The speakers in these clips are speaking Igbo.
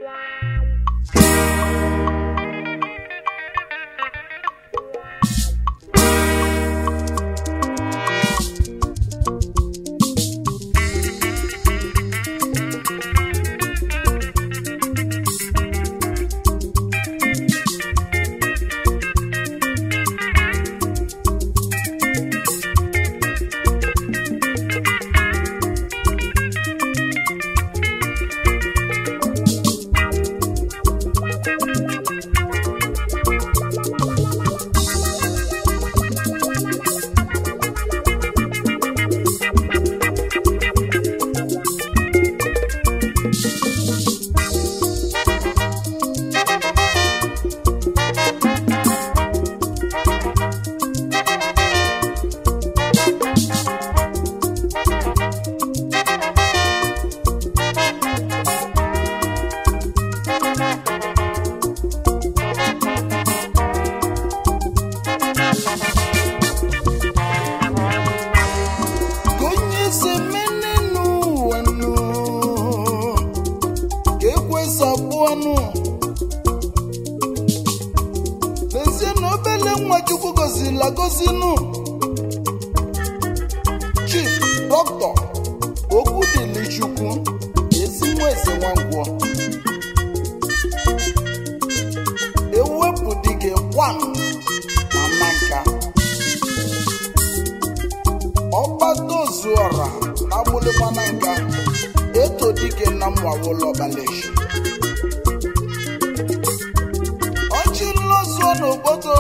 ka onye si mene n'ụwa nụ ka ekwesị abụọnụ lezie na obele nwa chukwu gozila gozinụ chief dọkịta okwu dịli chukwu ezi nwa eze nwangwọ ewepụ dịgị gwam na nanka ọgbadozuọra na agbụlịgbana nka eto dike na mwawụlọbaleshi ọchị nlọzuo n'obodo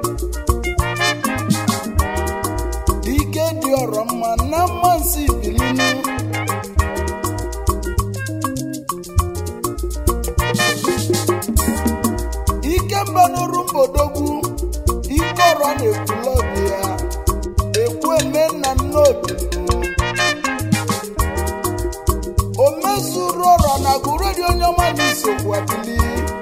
dike dị ọrọ mma na mmasị bilinu ike mbanụrụ mbodogwu ike ọrọ na-ekwulọbi ya ekwu eme nna nnobi o mezuru ọrọ na gụredi onye ọma na isokwu abili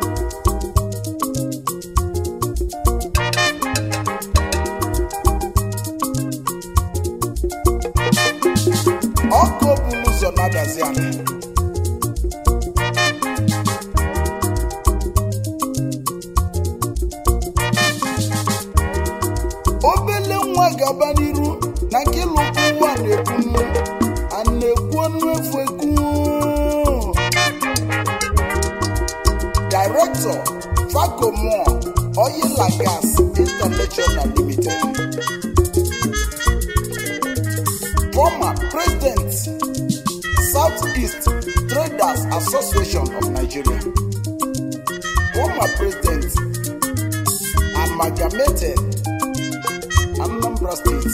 ọkụ buru ụzọ na-adazi ala obele nwa gaba n'iru na nke lụkwu ụwa na-ekwunu a na-ekwu ọnụ efu ekwu director facomo oil and gas international limited former president southeast traders association of nigeria former president amalgamated Anambra State.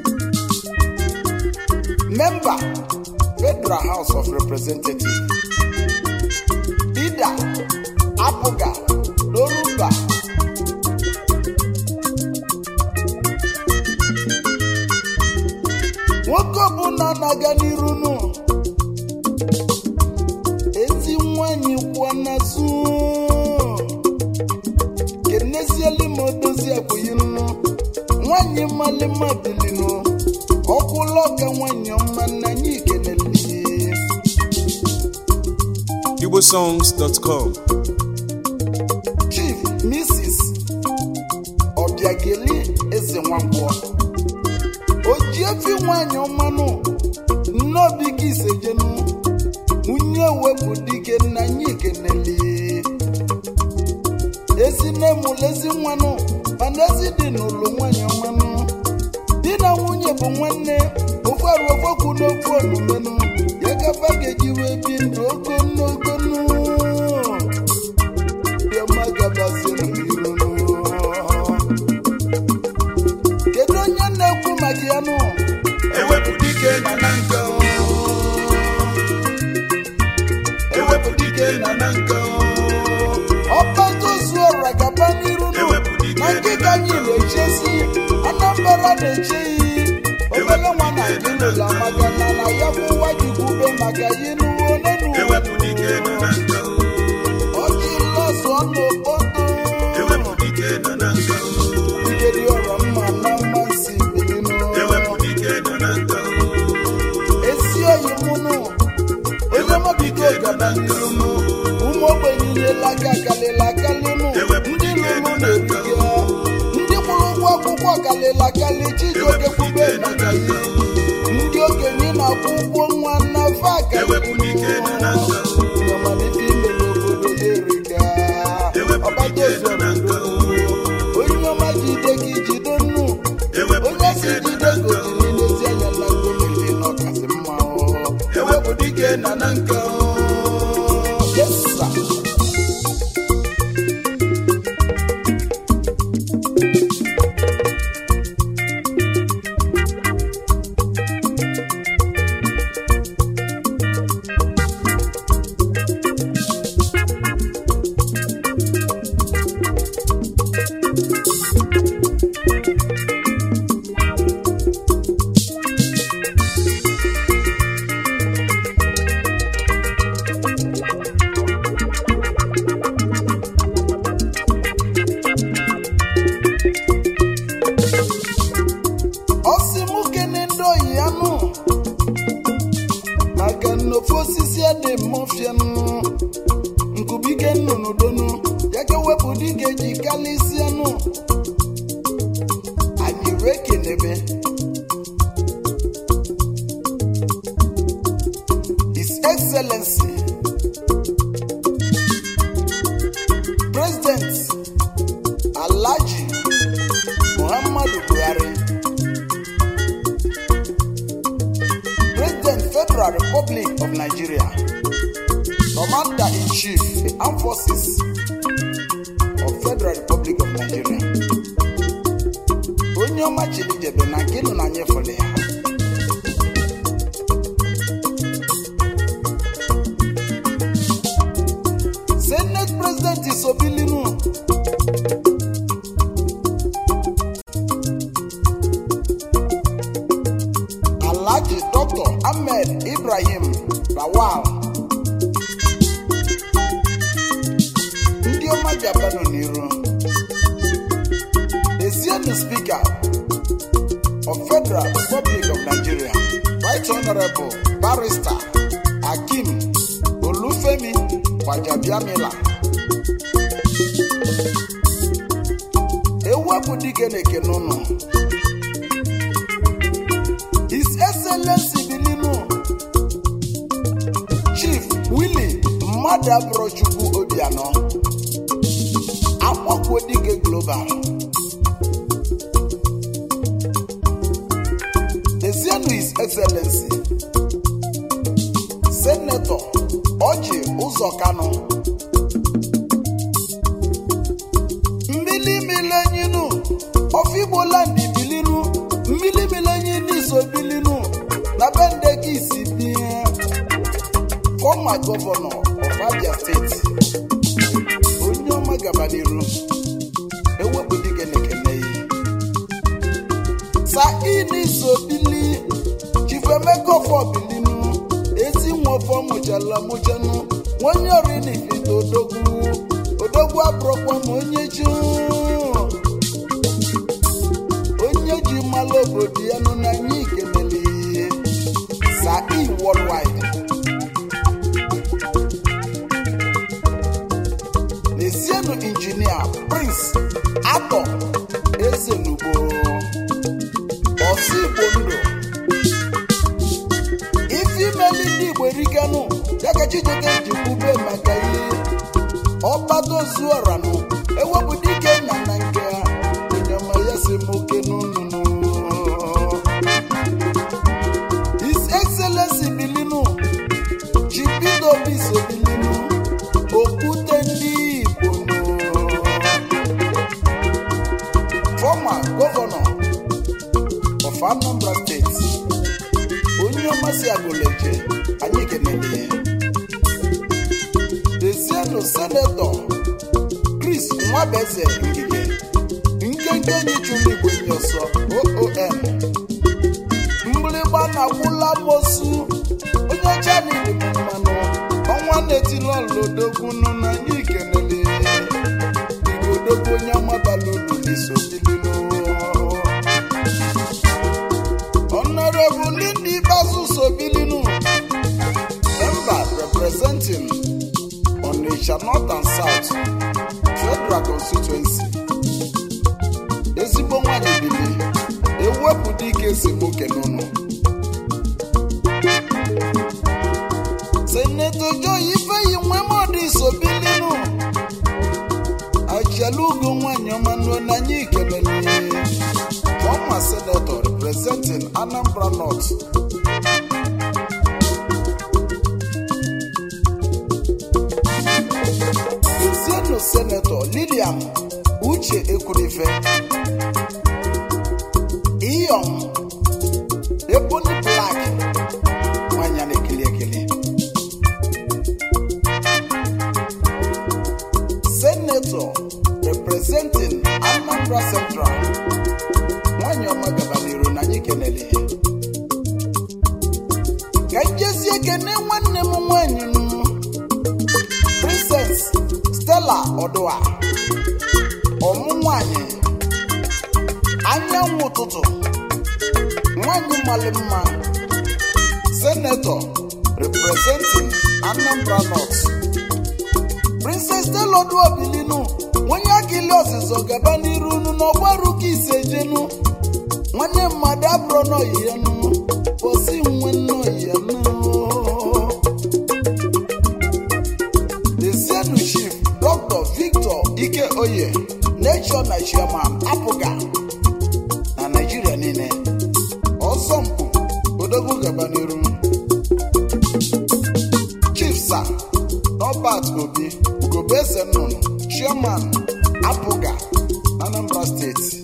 Member, Federal House of Representatives. Leader, Apuga, Loruba. Nwoke ọbụla na-aga n'iru nụ ezi nwanyị kwụọ n'azụ kenezieli ma odozi abụghị nnu nwanyị malịma bilinu ọkwụla ọka nwanyị ọma na anyị kenele igbosongs.com chief mrs ọbịageli eze nwangwọ ojiefi nwanyị ọmanụ nnobi gị isejenu nwunye wepụ dike na anyị kenele ezi nne mụlụ ezi nwanụ mana ezi dị n'ụlọ nwanyị ọmanụ di na nwunye bụ nwanne ofu arụ ofokwu n'ofu olumenu ya gaba ga-eji wee bi ndụ ogonogonu bịama gabazienu iru kedu onye na-ekwu maka ya nụ ewepụ dike na na nka o. ewepụ dike na na nka o. ọbadozuọra gaba n'iru nụ Ewepụ dike na nkịta anyị na-echezi anambra na-eche iyi obele nwa na ndị n'ụlọ maka na na ya bụ nwa jikwube maka ya ịnụwo n'enu ewepụ dike na na nka o. ọjị lọzụọ n'okpoto ewepụ dike na na nka o. ikedi ọrọ mma na mmasị bilinu ewepụ dike na na nka o. ezi oyi mụnụ onye mọbigo gaba n'iru mụ ụmụ ogbenye nyela aka kalịla kalịnụ ndị lụrụ na-erike ndị kwụrụ ụgwọ akwụkwọ kalịla kalị chijioke kwube maka ihe ndị okenye na-akwụ ụgwọ nwa n'afọ ewepụta ike nọ na nka o akalịmalite ime n'obodo ya erika ewepụta ike nọ na nka o onye ọma jide gị jide nnu ewepụta onye si ike nọ jide na nka gozi o n'ilezi anya na gomili n'ọkasị mma o ewepụta ike nọ na nka o Yes, sir. ọ sị mụ kene ndị oyi ya nụ maka nnofe osisi adị mmọfianụ nkubike nnụnụ donu ya ka wepụ dịka eji kalịsịanụ anyị wee kenebe his excellency president alhaji muhammadu buhari President Federal Republic of Nigeria, Commander in Chief, the Armed Forces of Federal Republic of Nigeria. Onye ọma Chidijebe na nke nọ na nyefere ya. Senate President Isobilinu Alhaji Dr. Ahmed Ibrahim Lawal ndị ọma Japan n'iru Ezienu Speaker of Federal Republic of Nigeria Right Honorable Barrister Akim Olufemi Gbajabiamila ewepụ dike na-eke n'ụlọ His Excellency Bilinu Chief Willie Mmadụabụrọchukwu Obianọ Akpọkwo Dike Global Ezienu His Excellency Senator Ọjị Ụzọ Kanụ mmili milenyinu ọfigbo land bilinu mmili milenyinu iso bilinu na bende gị isi bie former governor of abia steeti onye ọma gaba n'iru ewepụ dike na-ekene yi saini so bili chifemekofo bilinu ezi nwofọ mụchala mụchanụ onye orinifite odogwu odogwu abụrụkwa ma onye ji onye ji mmalụ obodo ya nụ na anyị ikenele ihe sai worldwide n'ezienụ injinia prince atọ ezenugbo ọsọ igbo ndụ ife imeli ndị igbo eriganụ ya ka chijioke ji kwube maka ihe ọgbadozuọranụ ewepụ dike na na nke ha onyema ya si m oke n'ụnụnụ his excellency bilinu jibido biso bilinu okwute ndị igbo nụ. former governor of anambra state onye ọmasị agụleje anyị kenele ya dezienụ senetọ chris nwabeze ngige nkenke enyi chụrụ igbo enyi ọsọ oom mgbịrịgba na-agwụla mosu onye ọcha niile bụ mmanụ ọnwa na-etilọlodogwunu na anyị kenele igodogwu onye ọmabala ulu n'iso bilinu honorable ndị ikpeazụ so bilinu member representing Onitsha north and south federal constituency ezigbo nwanyị bili ewepụ dike esemokwu n'ụlọ seneto joy ifeyi nwemọdụ isobilinu ajalugo nwanyị ọma n'anya ikelele former senator representing anambra north ezienu senator lilian uche ekwurife iyom ebony black nwanyị a na-ekili ekili senator representing anambra central nwanyị ọma gabaniru na anyị kenele ka njezi ekene nwanne m nwanyị m princess stella ọdụa ọmụ nwanyị anyanwụ ụtụtụ nwanyị mali mma senator representing anambra north princess stella ọdụa bilinu onye akili ọzịzọ gaba n'iru unu n'ọgbaru ka ise jenu nwanne mmadụ abụrụ n'oyi ya nụ posi nwe n'oyi ya nụ Ezienu Chief Dr. Victor Ike Oye Nation na Chairman apụga na Naịjirịa niile ọsọmpụ odogwu gaba n'iru Chief Sir Robert Obi Ugobeze Nnụnụ Chairman apụga Anambra Steeti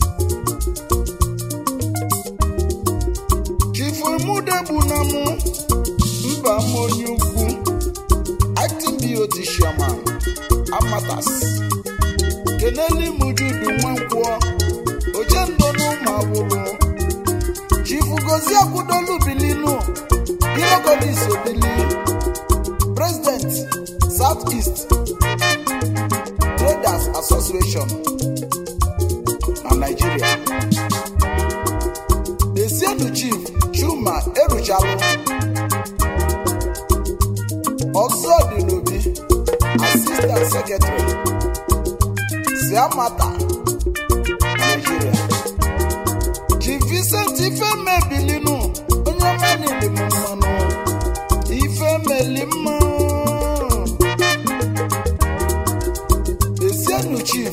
Chief Emudegbunamụ mba m onye ukwu acting BOT chairman Amatas keneli mujudu nwankwọ ojendo n'ụmụ awụrụ chifu gozi akwụdolu bilinu hierogodis obili president south east traders association na nigeria esienu chief chuma eruchalụ ọzọ dị n'obi assistant secretary siamata nigeria chief vincent ifemebilinu onye ọma niile m mmanụ ifemeli mma esienu chief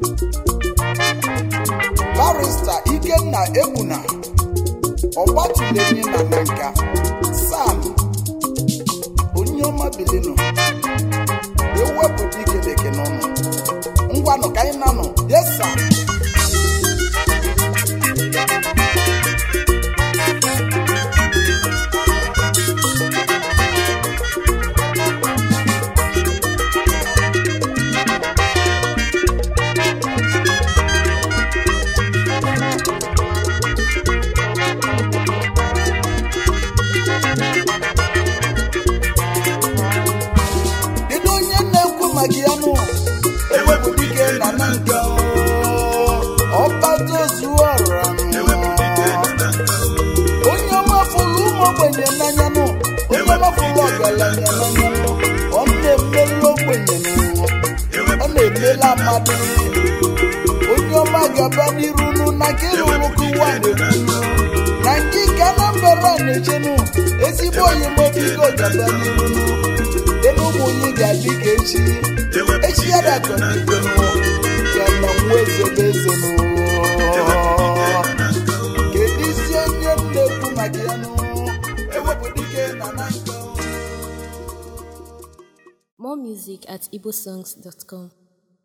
barista ikenna egbuna ọgbatụlenyi na nanka sam onye ọma bilinu ewepụta ikeleke n'ọnụ ngwanụ ka anyị nanụ yesa kedu onye na-ekwu maka ya nụ ewepụ dike na na nka ọbataozuọra ewepụ dike na na nka onye ọmafụrụ ụmụ ogbenye n'anya nụ onye ọmafụrụ ọgaranya n'anya nụ ọ na-emela ogbenye nụ ọ na-emela mmadụ onye ọma gaba n'iru nụ na nke rụrụ ụwa na-ekwu na nke ka Anambra na-echenu ezigbo oyimobigo gaba n'iru nụ elu ụmụ onye ga-adị ka echi ewepụ echi ya dike na na nka dakọn'ibe ya na nwa ezebe eze nụ ewepụ dike na na nka kedu isi onye m na-ekwu maka ya nụ ewepụ dike na na nka More music at igbosongs.com.